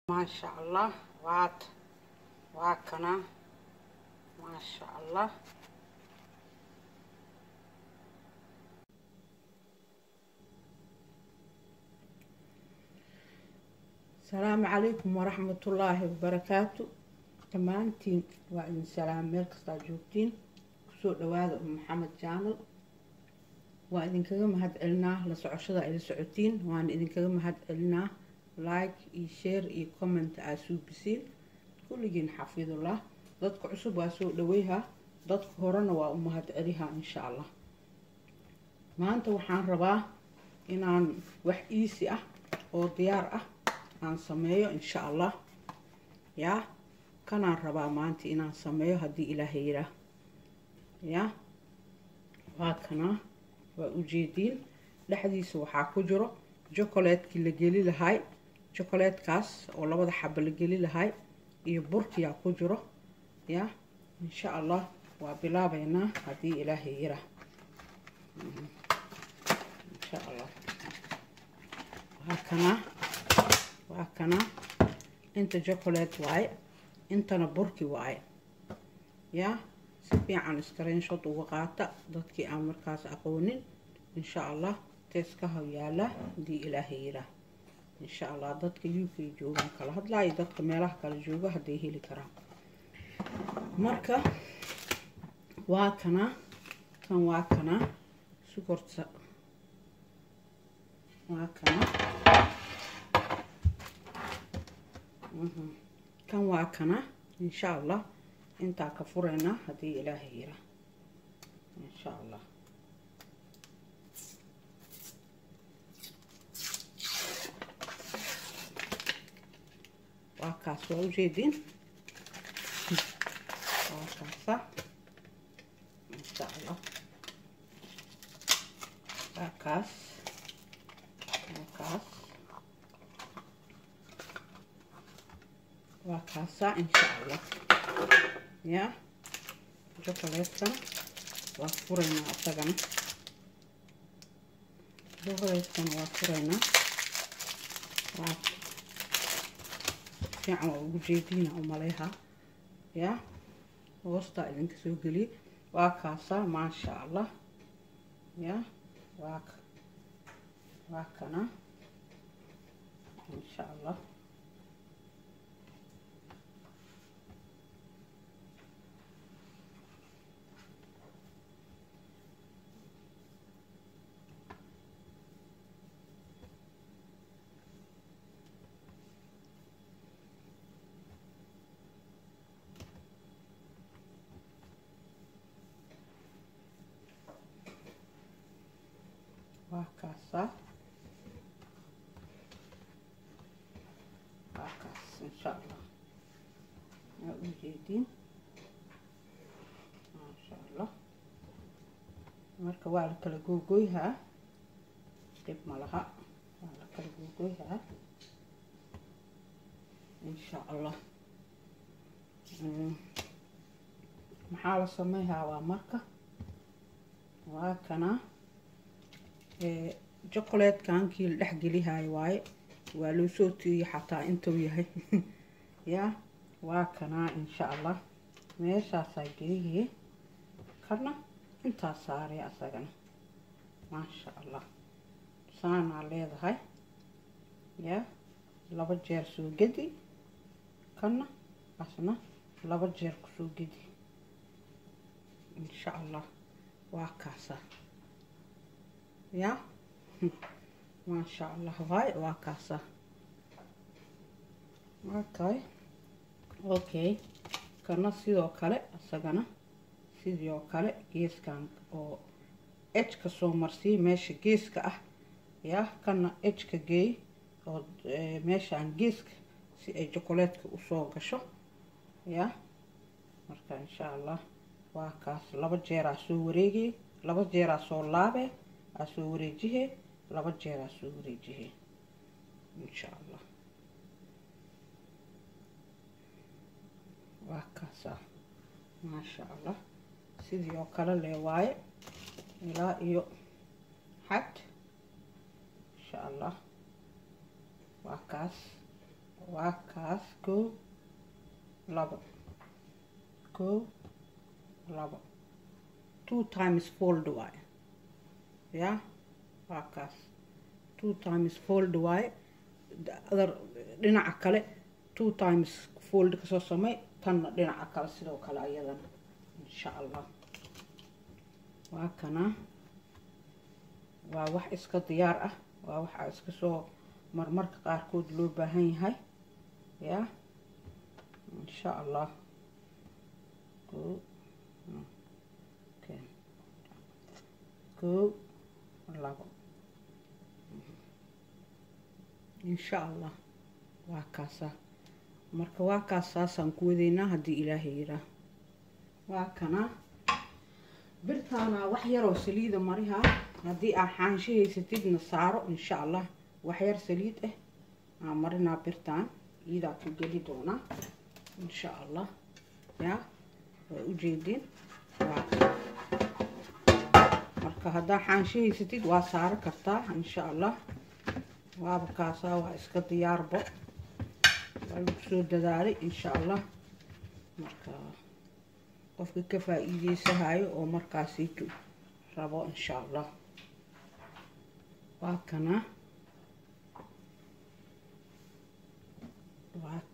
maasha allah waad waa kana maasha allah asalaamu calaykum waraxmatullaahi wabarakaatu dhammaantiin waa idin salaam meel kastaa joogtiin kusoo dhawaada um maxamed jaanal waa idinkaga mahad celinaa la socoshada ay la socotiin waana idinkaga mahad celinaa like iyo share iyo comment aa suubisiin kulligiin xafidullah dadka cusub waa soo dhaweyha dadka horena waa u mahad celiha insha allah maanta waxaan rabaa inaan wax iisi ah oo diyaar ah aan sameeyo insha allah yaa kanaan rabaa maanta inaan sameeyo haddii ilaahay yiraa yaa waa kanaa waa ujeediin dhexdiisa waxaa ku jiro jocolatekii la geli lahay jocolaetekaas oo labada xaba la geli lahay iyo burkiyaa ku jiro yaa insha allah waa bilaabeynaa haddii ilaahay yiraa insha allah waa kanaa waa kanaa inta chocolate waaye intana burki waaye yaa si fiican screenshot uga qaata dadkii aan markaas aqoonin insha allah teeskaha yaala haddii ilaahay yiraa insha allah dadka u k joogan kala hadlaayo dadka meelaha kala jooga hadday heli karaan marka waa kanaa kan waa kanaa sukorta waa kana kan waa kana insha allah intaa ka fureynaa haddii ilaahay yira insha allah waa kaas waa ujeediin waa kaasa insha allah waa kaas waa kaas waa kaasaa insha allah yaa jocolatekana waa furaynaa isagana jocolatekana waa furaynaa waa fiican waa ugu jeediina umaleha yaa hoostaa idinka soo geliye waa kaasaa maasha allah yaa waa waa kana insha allah waa kaasa waa kaas insha allah waa ujeediin maasha allah marka waa la kala googoyhaa dhib ma laha waa la kala googoyhaa insha allah maxaa la sameyhaa waa marka waa kana jocolatekan kii la dhex gelihayo waaye waa loo soo tiiyey xataa intuu yahay yaa waa kanaa insha allah meeshaasaa geeyee kana intaa saaraya asagana maasha allah saanaa leedahay yaa laba jeer soo gedi kana asna laba jeer kusoo gedi insha allah waa kaasaa yaa maasha allah waay waa kaasa okay okay kana sidoo kale isagana sidoo kale geeskan oo ejka soo marsii meesha geeska ah yaa kana ejka geey oo meeshaan geeska si ay jocolatetka usoo gasho yaa marka insha allah waa kaas laba jeeraa soo wareegay laba jeeraa soo laabe aa soo wareejihe laba jeer aa soo wareejihe insha allah waa kaasaa maasha allah sidii oo kale lee waaye ilaa iyo xad insha allah waa kaas waa kaas kow labo kow labo two times fold waaye ya waa kaas two times fold waaye other dhinaca kale two times fold kasoo samey tanna dhinaca kale sidoo kale ayadana insha allah waa kana waa wax iska diyaar ah waa waxaa iska soo marmarka qaarkood loo baahan yahay ya insha allah kow labo insha allah waa kaasa marka waa kaas saasaan ku wadaynaa haddii ilaahay yiraa waa kana birtaana wax yaroo saliida mariha haddii aa xaansho haysatidna saaro insha allah wax yar saliid ah aa marinaa birtaan iyadaa ku geli doonaa insha allah ya waa ujeedin waa marka haddaa xaansho haysatid waa saaro kartaa insha allah waaba kaasaa waa iska diyaarbo waa lagu soo dadaalay insha allah marka qofka ka faa-iideysahayo oo markaasiitu rabo insha allah waa kana waak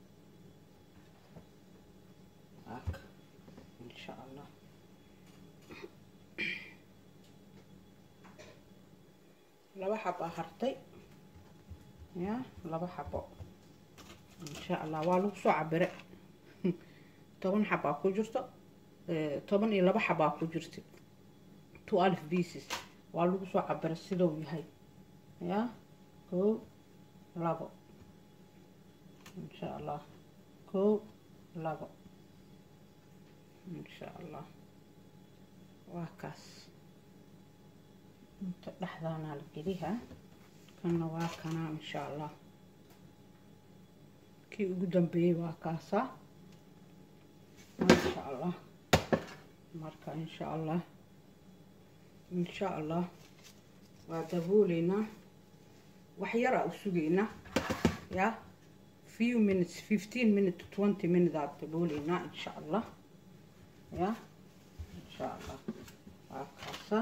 waak insha allah laba xabo hartay ya laba xabo insha allah waa lagu soo cabire toban xabaa ku jirto toban iyo laba xabaa ku jirta two alf pieces waa lagu soo cabira sidou yahay ya kow labo insha allah kow labo insha allah waa kaas inta dhexdaanaa la geliha kanna waa kanaa insha allah kii ugu dambeeyey waa kaasaa insha allah marka insha allah insha allah waa dabooleynaa wax yaraa u sugeynaa ya few minutes fifteen minute to twenty minute aad dabooleynaa insha allah ya insha allah waa kaasa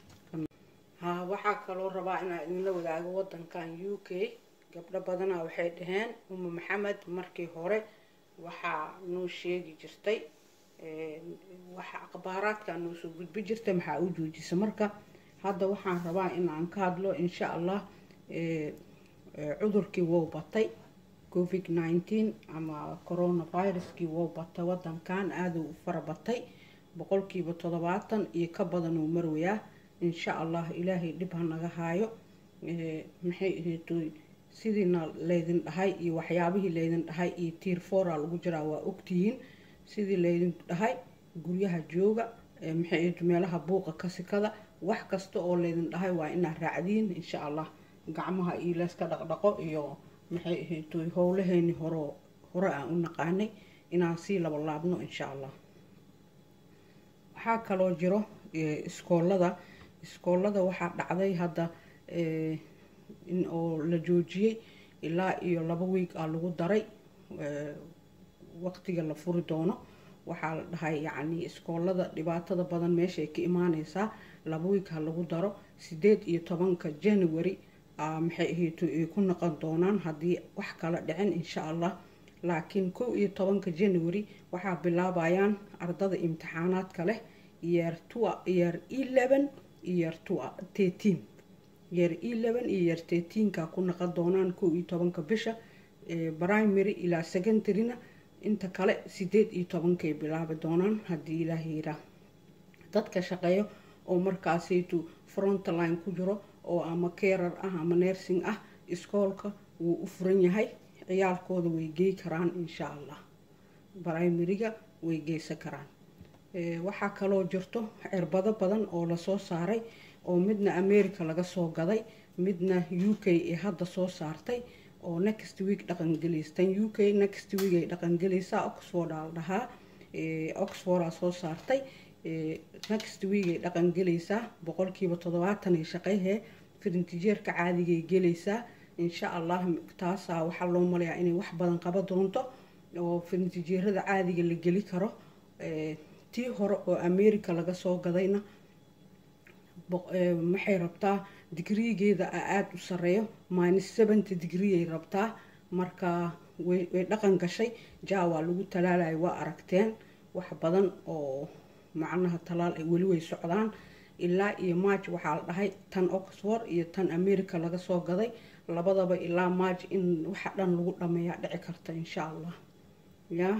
ha waxaa kaloo rabaa inaa idinla wadaago wadankan u k gabdho badanaa waxay dhaheen uma maxamed markii hore waxaa noo sheegi jirtay waxa akhbaaraadka noo soo gudbi jirtay maxaa u joojisa marka hadda waxaan rabaa in aan ka hadlo insha allah cudurkii wou batay covid nineteen ama coronaviruskii wou batay wadankan aaduu u fara batay boqolkiiba toddobaatan iyo ka badan uu marwayaa insha allah ilaahay dhib ha naga haayo maxay ahaytoy sidiina laydin dhahay iyo waxyaabihii laydin dhahay iyo tiir foora lagu jiraa waa ogtihiin sidii laydin dhahay guryaha jooga maxay ahayto meelaha buuqa kasikada wax kasta oo laydin dhahay waa inaad raacdiin insha allah gacmaha iyo layska dhaqdhaqo iyo maxay ahaytoy howlaheeni horo hore aan u naqaanay inaan sii laba laabno insha allah waxaa kaloo jiro iskoolada iskoolada waxaa dhacday hadda in oo la joojiyey ilaa iyo laba wiig aa lagu daray waqtiga la furi doono waxaa la dhahay yacni iskoolada dhibaatada badan meeshaay ka imaaneysaa laba wiig ha lagu daro sideed iyo tobanka january maxay ahayto ay ku noqon doonaan haddii wax kala dhicin insha allah laakiin kow iyo tobanka january waxaa bilaabayaan ardada imtixaanaadka leh yeer tua yeer eleven iyo yeer tua thirteen yeer eleven iyo yeer thirteenka ku noqon doonaan kow iyo tobanka bisha primary ilaa secondaryna inta kale sideed iyo tobankay bilaabi doonaan haddii ilaah yiraa dadka shaqeeyo oo markaasaytu frontline ku jiro oo ama carer ah ama nursing ah iskoolka wuu u furan yahay ciyaalkooda way gey karaan insha allah primariga way geysan karaan waxaa kaloo jirto cirbado badan oo lasoo saaray oo midna america laga soo gaday midna u k ee hadda soo saartay oo next week dhaqangelaystan u k next week ay dhaqangelaysaa oxford aa la dhahaa oxford aa soo saartay next week ay dhaqangelaysaa boqolkiiba toddobaatan ay shaqeyhee firintijeerka caadigay gelaysaa insha allah taasaa waxaa loo malayaa inay wax badan qaba doonto oo farnitijeerada caadiga la geli karo tii hore oo america laga soo gadayna maxay rabtaa digrigeeda aada u sareeyo minus seventy degreeay rabtaa marka way dhaqan gashay jaa waa lagu talaalayo waa aragteen wax badan oo macnaha talaal ay weli way socdaan ilaa iyo march waxaa la dhahay tan oxford iyo tan america laga soo gaday labadaba ilaa march in waxa dhan lagu dhameeyaa dhici karta insha allah ya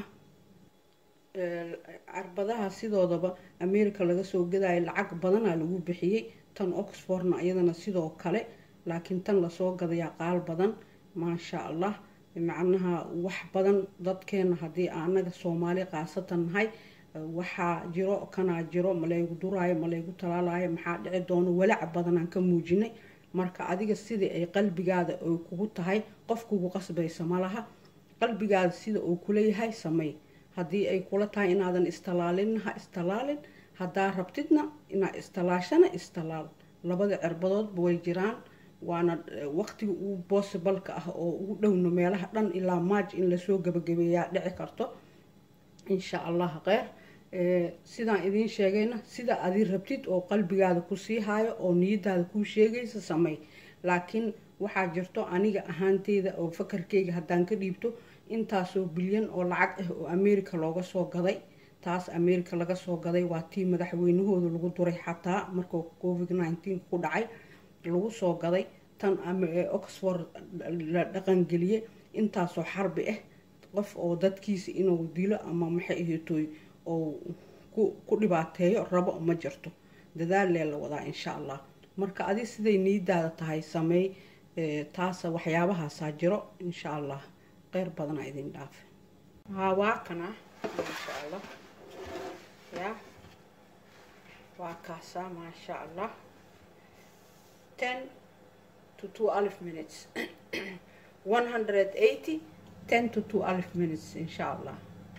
carbadaha sidoodaba america laga soo gadayo lacag badanaa lagu bixiyey tan oxfordna iyadana sidoo kale laakiin tan lasoo gadayaa qaal badan maasha allah macnaha wax badan dadkeena haddii anaga soomaali khaasatan nahay waxaa jiro kanaa jiro malaygu duraayo malaygu talaalayo maxaa dhici doono walaac badanaan ka muujinay marka adiga sidii ay qalbigaada ay kugu tahay qof kugu qasbaysa malaha qalbigaada sida uu kuleeyahay samey haddii ay kula tahay inaadan istalaalin ha istalaalin haddaa rabtidna inaa istalaashana istalaal labada cirbadoodba way jiraan waana waqtiga ugu boosibalka ah oo ugu dhowno meelaha dhan ilaa maaj in lasoo gabagabeeyaa dhici karto insha allah kheyr sidaan idiin sheegayna sida adi rabtid oo qalbigaada kusii haayo oo niyadaada kuu sheegaysa samey laakiin waxaa jirto aniga ahaanteyda oo fakarkeyga haddaan ka dhiibto intaasoo bilyan oo lacag ah oo america looga soo gaday taas america laga soo gaday waa tii madaxweynahooda lagu duray xataa markuu covid nineteen ku dhacay lagu soo gaday tan oxford la dhaqangeliyey intaasoo xarbi ah qof oo dadkiisa inuu dilo ama maxay ahaytoy oo ku dhibaateeyo rabo ma jirto dadaallee la wadaa insha allah marka adi siday niidaada tahay sameey taasa waxyaabahaasaa jiro insha allah qeyr badanaa idin dhaafe haa waa kana maasha allah ya waa kaasaa maasha allah ten to two alif minutes one hundred eighty ten to two alif minutes insha allah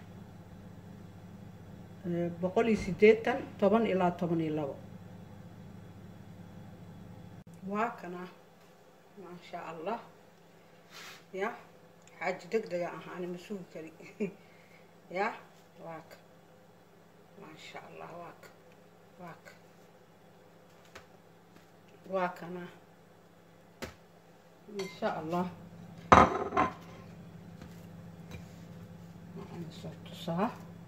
boqol iyo sideetan toban ilaa toban iyo labo waa kana maasha allah ya xaaji deg dega ah ani ma sugi kari ya waaka maasha allah waaka waaka waa kana insha allah waxaan soo tusaa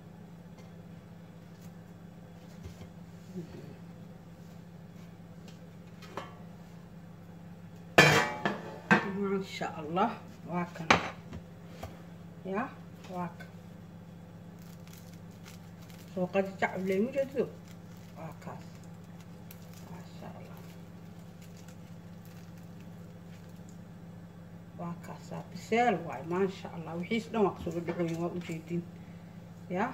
maasha allah waa kan ya waa kan soo qajajac leymu jeedido waa kaas maasha allah waa kaasaa biseel waay maasha allah wixiis dhan waa kasoo dhadhaxooyin waa ujeedin ya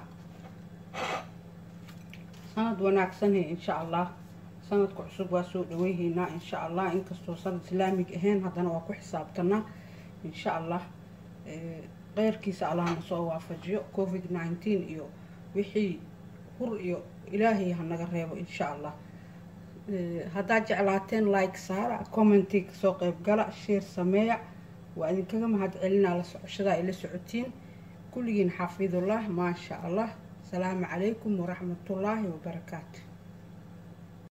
sanad wanaagsanhe insha allah sanadka cusub waa soo dhaweyhaynaa insha allah inkastoo sanad islaamig ahayn haddana waa ku xisaabtanaa insha allah keyrkiisa allahna soo waafajiyo covid nineteen iyo wixii hur iyo ilaahay hanaga reebo insha allah haddaad jeclaateen like saara commenti kasoo qeyb gala sheer sameeya waa idinkaga mahad celinaa la socoshadaa ay la socotiin kulligiin xaafidullah maasha allah asalaamu calaykum waraxmatullaahi wabarakaatu